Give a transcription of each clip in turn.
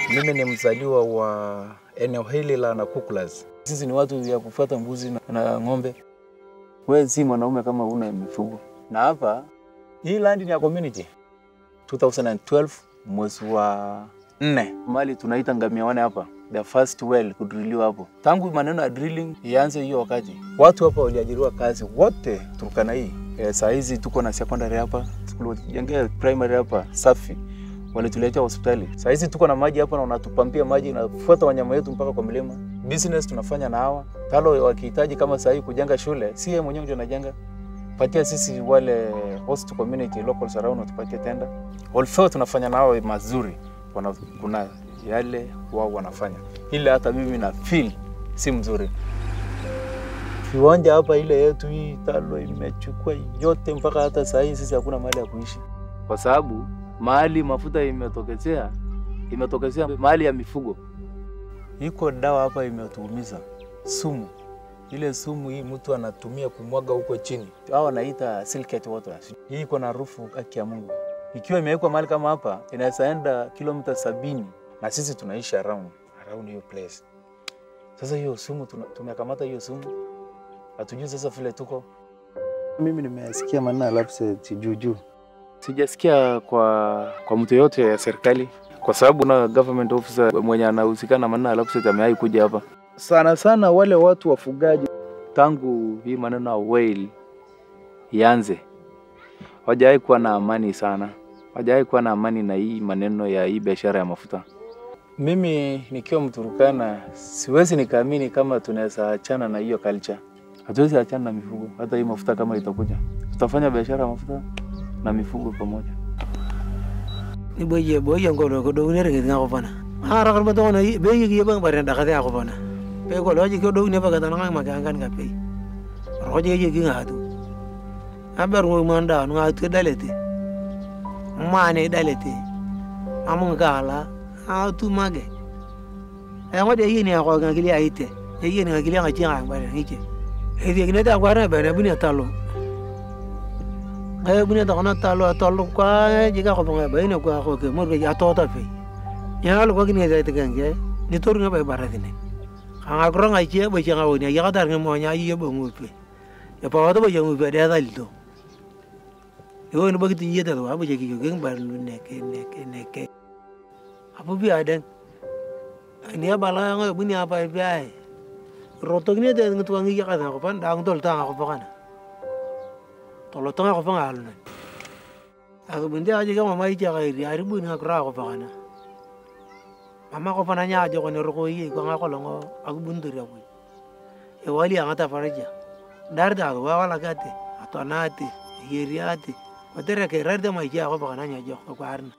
Mimi ni mzaliwa wa eneo hili la Nakukulas. Sisi ni watu ya kufuata mbuzi na, na ng'ombe. Wewe si mwanaume kama una mifugo. Na hapa hii land ni ya community. 2012 mwezi wa nne mali tunaita ngamia wane hapa, the first well kudriliwa hapo. Tangu maneno ya drilling ianze hiyo wakati, watu hapa waliajiriwa kazi wote Turkana hii. E, saa hizi tuko na secondary hapa, tulijengea primary hapa safi walituletea hospitali. Saa hizi tuko na maji hapa na wanatupampia maji nafuata wanyama wetu mpaka kwa milima. Business tunafanya na hawa talo, wakihitaji kama saa hii kujenga shule, si yeye mwenyewe ndio anajenga, patia sisi wale host community local surround, watupatie tenda. Although tunafanya na hao mazuri, wana, kuna yale wao wanafanya, ile hata mimi na feel si mzuri. Viwanja hapa ile yetu hii talo imechukua yote, mpaka hata saa hii sisi hakuna mahali ya kuishi kwa sababu mahali mafuta imetokezea imetokezea mahali ya mifugo. Iko dawa hapa imetuumiza, sumu ile sumu hii mtu anatumia kumwaga huko chini, hao wanaita silicate water. Hii iko na harufu haki ya Mungu. Ikiwa imewekwa mahali kama hapa, inaweza enda kilomita sabini na sisi tunaishi around around hiyo place. Sasa hiyo sumu tumekamata hiyo sumu, hatujui sasa vile tuko. Mimi nimesikia maneno ya lapse juu juu Sijasikia kwa kwa mtu yote ya serikali, kwa sababu na government officer mwenye anahusika na maneno ya lapse amewahi kuja hapa. Sana sana wale watu wafugaji, tangu hii maneno ya whale ianze, hawajawahi kuwa na amani sana, hawajawahi kuwa na amani na hii maneno ya hii biashara ya mafuta. Mimi nikiwa Mturukana siwezi nikaamini kama tunaweza achana na hiyo culture. Hatuwezi achana na mifugo, hata hii mafuta kama itakuja, tutafanya biashara ya mafuta na mifugo pamoja. ni boye boye ngolo ko do ne rege nga ko bana ara kan bato na be yi bang bare da kada ko bana be ko loji ko do ne ba kada nga ma kan kan ka pe roje yi gi nga tu aber ngo manda nga tu dalete mane dalete amun gala a tu mage e ngo de yi ne ko nga gili aite e yi ne nga gili nga chi nga bare ni che e di ne ta kwara bare bu ne talo e bune ta kona talo talo kwa jiga ko banga bai ne kwa ko ke mor ke ya to ta fe ya lo ko ni ga te kan ke ni tor nga bai bara dine ka nga kro nga che bai nga woni ya ga dar nga mo nya yi bo ngu pe ya pa wa to bai ngu pe da dal to yo ni ba ki yi ta wa ba je ki ke bar lu ne ke ne ke ne ke apu bi aden ni ya bala nga bu ni apa bi ai roto ni de ngi tuangi ya ka ko pan dang tol ta ko pa kana tolo tonga ko fanga alna ako bunde aje kama mai ja ga ri ari bun ngakra ko fanga mama ko fana nya aje ko ne ro yi ko ngako longo ako bundur ya bui e wali anga ta faraja dar da ko wala gate atonate yeriate ko tere ke rar da mai ja ko fanga nya jo ko arna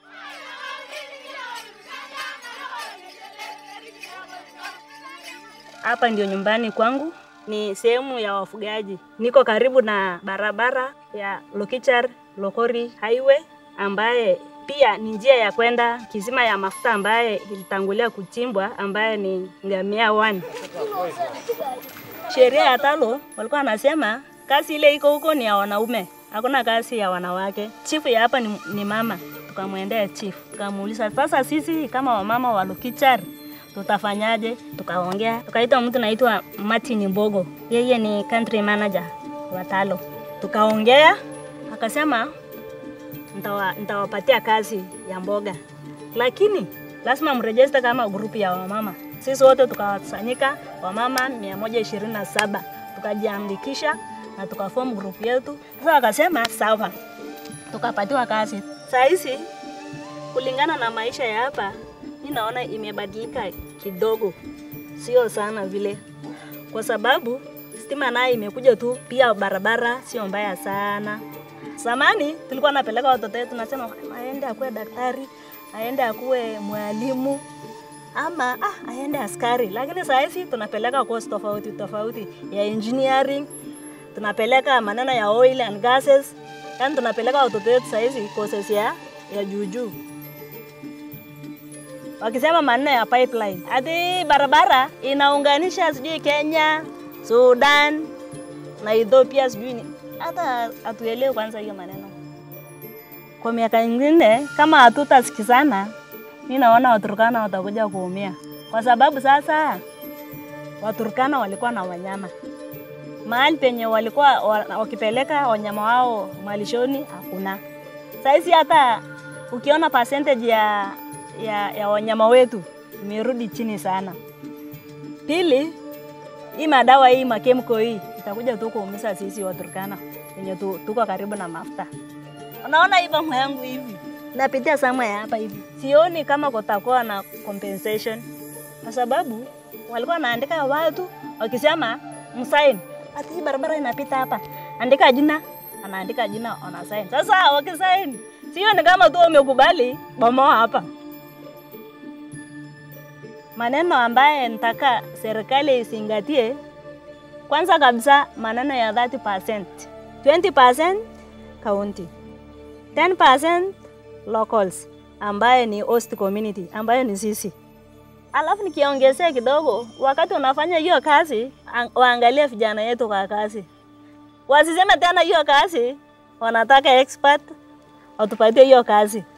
Hapa ndio nyumbani kwangu, ni sehemu ya wafugaji. Niko karibu na barabara ya Lokichar Lokori Highway ambaye pia ni njia ya kwenda kisima ya mafuta ambaye ilitangulia kuchimbwa ambaye ni ngamia one. Sheria ya talo walikuwa wanasema kazi ile iko huko ni ya wanaume, hakuna kazi ya wanawake. Chifu ya hapa ni, ni mama. Tukamwendea chief tukamuuliza, sasa sisi kama wamama wa Lokichar tutafanyaje? Tukaongea, tukaita mtu naitwa Martin Mbogo, yeye ni country manager wa Talo. Tukaongea, akasema ntawa, ntawapatia kazi ya mboga, lakini lazima mrejeste kama grupu ya wamama. Sisi wote tukakusanyika wamama mia moja ishirini na saba tukajiandikisha na tukaform grupu yetu. Sasa wakasema sawa, tukapatiwa kazi. Saa hizi kulingana na maisha ya hapa mi naona imebadilika kidogo, sio sana vile, kwa sababu stima naye imekuja tu, pia barabara sio mbaya sana. Zamani tulikuwa napeleka watoto wetu, nasema aende akuwe daktari, aende akuwe mwalimu ama ah, aende askari, lakini saa hizi tunapeleka course tofauti tofauti ya engineering, tunapeleka maneno ya oil and gases, yani tunapeleka watoto wetu saa hizi courses ya, ya juujuu wakisema maneno ya pipeline, ati barabara inaunganisha sijui Kenya, Sudan na Ethiopia, sijui ni hata hatuelewi kwanza hiyo maneno. Kwa miaka ingine kama hatutasikizana, mi naona Waturkana watakuja kuumia, kwa sababu sasa Waturkana walikuwa na wanyama mahali penye walikuwa wa- wakipeleka wanyama wao malishoni hakuna. Sahizi hata ukiona percentage ya, ya, ya wanyama wetu imerudi chini sana. Pili, hii madawa hii makemiko hii itakuja tu kuumiza sisi Waturkana wenye tu, tuko karibu na mafuta. Unaona hii bomu yangu hivi napitia sama ya hapa hivi, sioni kama kutakuwa na compensation, kwa sababu walikuwa wanaandika watu wakisema msaini, ati hii barabara inapita hapa, andika jina, anaandika jina, wanasaini. Sasa wakisaini, sioni kama tu wamekubali bomoa hapa maneno ambaye nitaka serikali izingatie, kwanza kabisa maneno ya 30%, 20% county, 10% locals ambaye ni host community ambayo ni sisi. Alafu nikiongezea kidogo, wakati unafanya hiyo kazi, ang- waangalie vijana yetu kwa kazi, wasiseme tena hiyo kazi wanataka expert watupatie hiyo kazi.